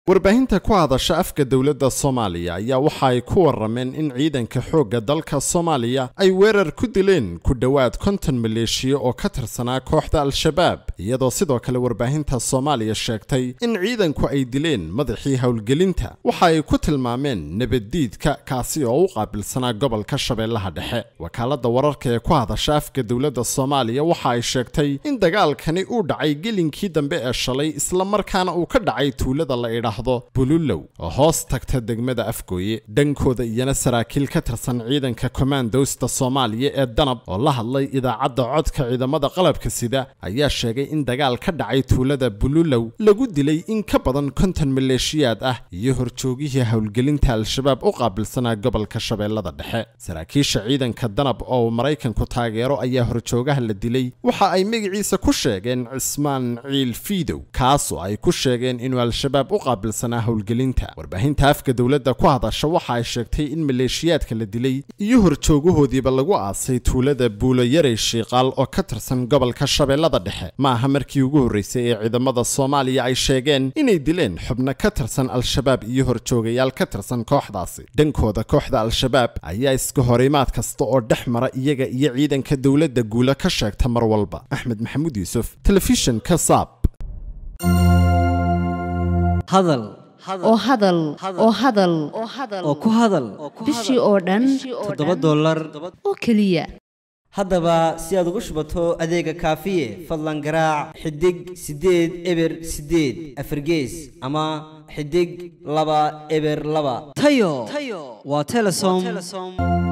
warbaahinta ku hadasha afka dowladda soomaaliya ayaa waxa ay ku warameen in ciidanka xoogga dalka soomaaliya ay weerar ku dileen ku dhowaad konton maleeshiya oo ka tirsanaa kooxda al-shabaab iyadoo sidoo kale warbaahinta soomaaliya sheegtay in ciidanku ay dileen madaxii howlgelinta waxa ay ku tilmaameen nabaddiidka kaasi oo u qaabilsanaa gobolka shabeellaha dhexe wakaaladda wararka ee ku hadasha afka dowladda soomaaliya waxa ay sheegtay in dagaalkani uu dhacay gelinkii dambe ee shalay islamarkaana uu ka dhacay tuulada la idhaahdo bululow oo hoos tagta degmada afgooye dhankooda iyana saraakiil ka tirsan ciidanka kommandosta soomaaliya ee danab oo la hadlay idaacadda codka ciidamada qalabka sida ayaa sheegay in dagaal ka dhacay tuulada bululow lagu dilay in ka badan konton maleeshiyaad ah iyo horjoogihii howlgelinta al-shabaab u qaabilsanaa gobolka shabeellada dhexe saraakiisha ciidanka danab oo uu maraykanku taageero ayaa horjoogaha la dilay waxa ay magaciisa ku sheegeen cismaan ciil fiidow kaas oo ay ku sheegeen inuu al-shabaab u qaabilsanaa howlgelinta warbaahinta afka dowladda ku hadasha waxa ay sheegtay in maleeshiyaadka la dilay iyo horjoogahoodiiba lagu aasay tuulada buulo yarey shiiqaal oo ka tirsan gobolka shabeellada dhexe ma aha markii ugu horreysay ee ciidamada soomaaliya ay sheegeen inay dileen xubno ka tirsan al-shabaab iyo horjoogayaal ka tirsan kooxdaasi dhankooda kooxda al-shabaab ayaa iska horimaad kasta oo dhex mara iyaga iyo ciidanka dowladda guula ka sheegta mar walba axmed maxamuud yuusuf telefishinka saab hadal oo hadal oo hadal oo ku hadal bishii oo dhan toddoba dollar oo keliya haddaba si aad ugu shubato adeega kaafiye fadlan garaac xidig siddeed eber siddeed afargees ama xidig laba eber laba tayo waa telesom